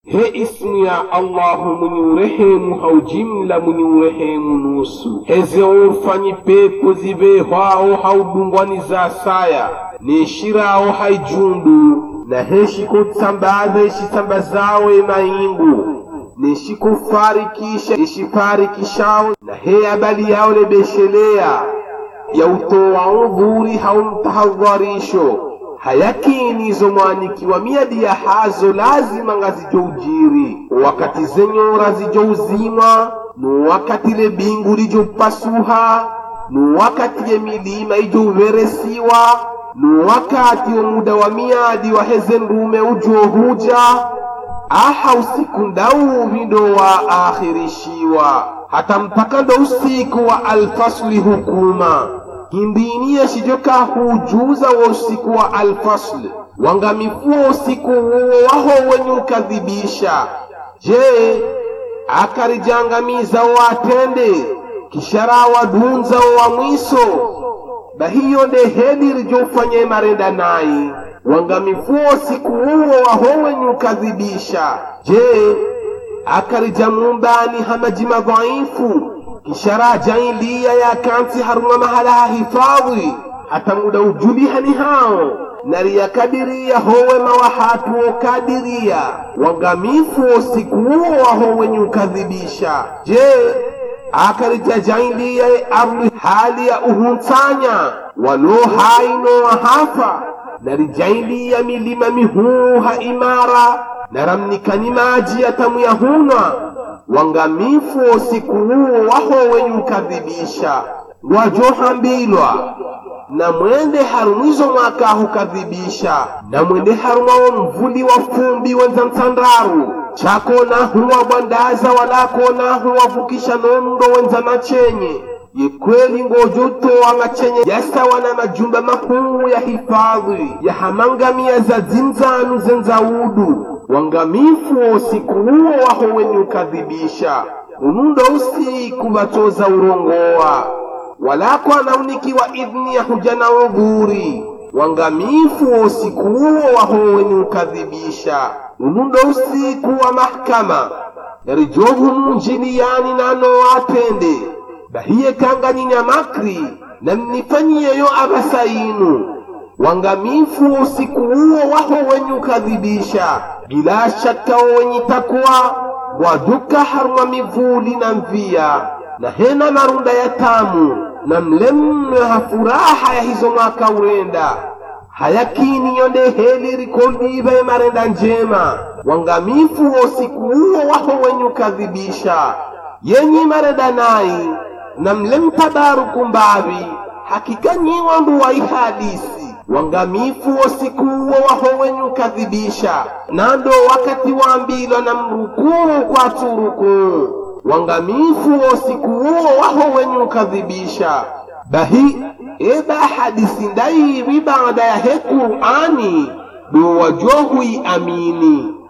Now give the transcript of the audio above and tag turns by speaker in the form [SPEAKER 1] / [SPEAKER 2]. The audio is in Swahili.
[SPEAKER 1] he ismu ya allahu mwenye urehemu haujimla mwenye urehemu nusu heze urfanyi pepo zibehwaho haudungwani za saya neshiraho haijundu na heshikutsambaza ishitsambazawe maingu neshikufarikisha ishifarikishawo na he abali yao lebeshelea ya utoa udhuri haumtahadharisho hayakini izo mwanikiwa miadi ya hazo lazima ngazijo ujiri wakati zenyora zijo uzimwa nu wakati le bingu lijo pasuha nu wakati ye milima ijo uveresiwa nu wakati wa muda wa miadi wa heze ndume ujo huja aha usiku ndau vindo wa akhirishiwa hata mpaka ndo usiku wa alfasli hukuma hindiniye shijoka hujuza wa usiku wa alfasl wangamifuwa usiku huo waho wenye ukadhibisha je akarijangamiza watende kishara wadunza wa mwiso bahiyo ndehedi rijofanye marenda nayi wangamifuwa usiku huo waho wenye ukadhibisha je akarija mumbani hamaji madhaifu kishara jailiya ya kansi haruma mahala hahifadhi hata muda ujulihani hao nariya kadiria howe mawahatu okadiria wangamifu usiku huo waho wenye ukadhibisha je akarija jailiya arli hali ya uhuntsanya walo haino wahafa narijailiya milima mihuha imara naramnikani maji yatamuyahunwa wangamifu usiku huo waho wenye ukadhibisha ngwajohambilwa na mwende harumwizo mwaka hukadhibisha na mwende harumwawo mvuli wa fumbi wenza mtsandaru chakona huwa bwandaza walakona huwavukisha nondo wenza machenye yekweli ngojotoa machenye yasawa na majumba makuu ya hifadhi yahamangamia za zinzanu zenzaudu wangamifu usiku huo waho wenye ukadhibisha unundo usiku batoza urongoa walako anaunikiwa idhni ya huja na udhuri wangamifu usiku huo waho wenye ukadhibisha unundo usiku wa mahkama yarijohu mjiliyani nano atende bahiye kanganyinya makri na mnifanyiyeyo abasainu wangamifu usiku huo waho wenye ukadhibisha bila shaka wenye takwa waduka haruma mivuli na mvia na hena marunda ya tamu na mlemwe hafuraha ya hizo mwaka urenda hayakini yonde heli rikoldive marenda njema wangamifu usiku huo waho wenye ukadhibisha yenyi marenda nai na mlemtabaruku mbavi hakika nyiwa nduwai hadisi wangamifu usiku huo waho wenye ukadhibisha nando wakati wambilwa na mrukuu kwa turukuu wangamifu usiku huo waho wenye ukadhibisha bahi eba hadisi ndaivi baada ya he qur'ani do wajohui amini